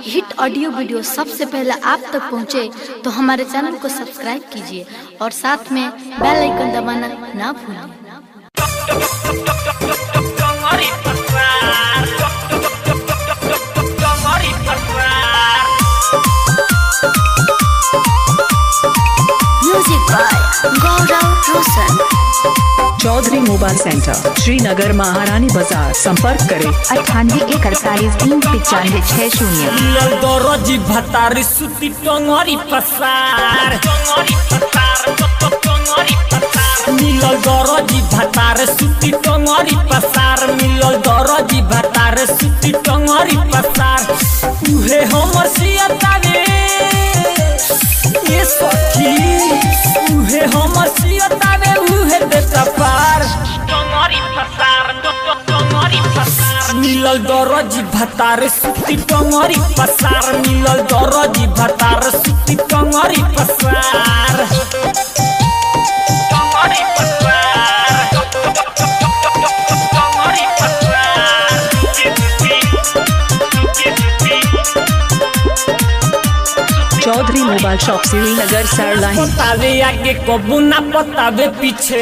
Hit audio video सबसे पहले आप तक पहुंचे, तो हमारे चैनल को सब्सक्राइब कीजिए और साथ में बेल आइकन दबाना ना भूलें music by Gaurav Roshan Chaudhary mobile centre Srinagar महारानी बाजार संपर्क करें अट्ठानवे एक अड़तालीस तीन पचानवे छः शून्य मिलल दरजी भतारी सुती टंगरी पसार मिलल दरजी भतार सुती टंगरी पसार मिलल दरजी भतार सुती टंगरी पसार उहे हमर सियतावे ये सखी उहे हमर सियतावे उहे बेटा पार मिलल दरजी भतार सुती टंगरी पसार मिलल दरजी भतार सुती टंगरी पसार चौधरी मोबाइल शॉप श्रीनगर सरलाही पतावे आगे कबू ना पतावे पीछे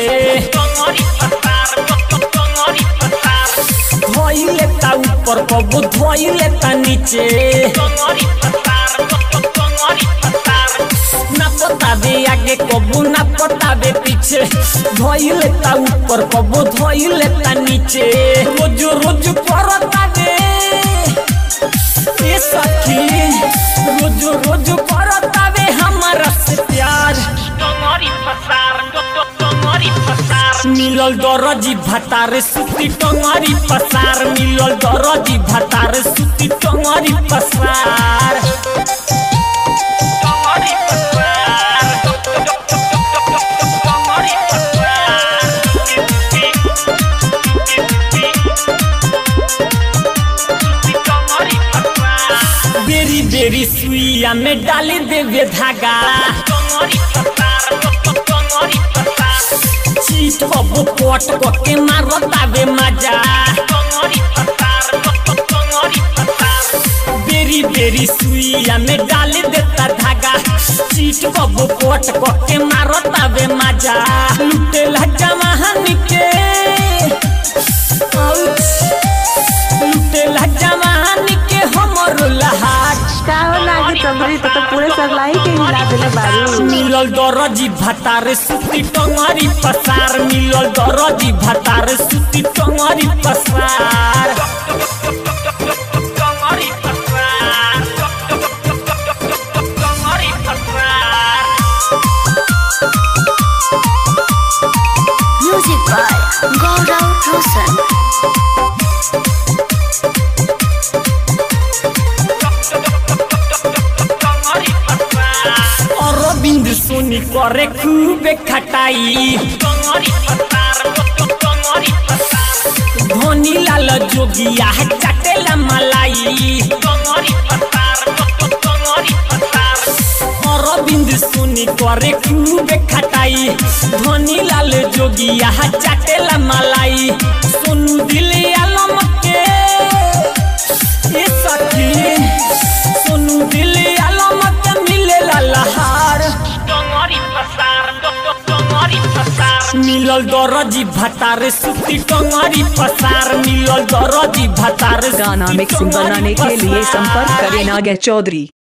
धोई लेता ऊपर कबू धोई लेता नीचे ना पतावे आगे कबू ना पतावे पीछे धोई लेता ऊपर कबू धोई लेता नीचे रोज रोज परतावे ये सखी रोज रोज परतावे हमारा से प्यार मिलल दरजी भतार सुती टंगरी पसार मिलल दरजी भतार सुती टंगरी पसार बेरी बेरी सुइया में डाली देवे धागा चीट कबो पट के मारतावे मजा बेरी बेरी सुइया में डाली देता धागा चीट कबो पट के मारतावे मजा लुटे लजा महान के आउच। लुटे लजा महान के हमर लहाट काहो लागे तबरी तो, तो पूरे सरलाई के हिला देले बारू मिलल दरजी भतार सुती टंगरी पसार मिलल दरजी भतार सुती टंगरी पसार म्यूजिक बाय गौरव रोशन अरविंद सोनी करे खूबे खटाई धोनी लाल जोगिया चटेला मलाई अरविंद सोनी करे खूबे खटाई धोनी लाल जोगिया चटेला मलाई सोनू दिल आलम के ये सखी सोनू दिल आलम के मिलेला लहार मिलल दरजी भतार सुती टंगरी पसार मिलल दरजी भतार गाना सुती मिक्सिंग टंगरी बनाने के लिए पसार। संपर्क करें नागे चौधरी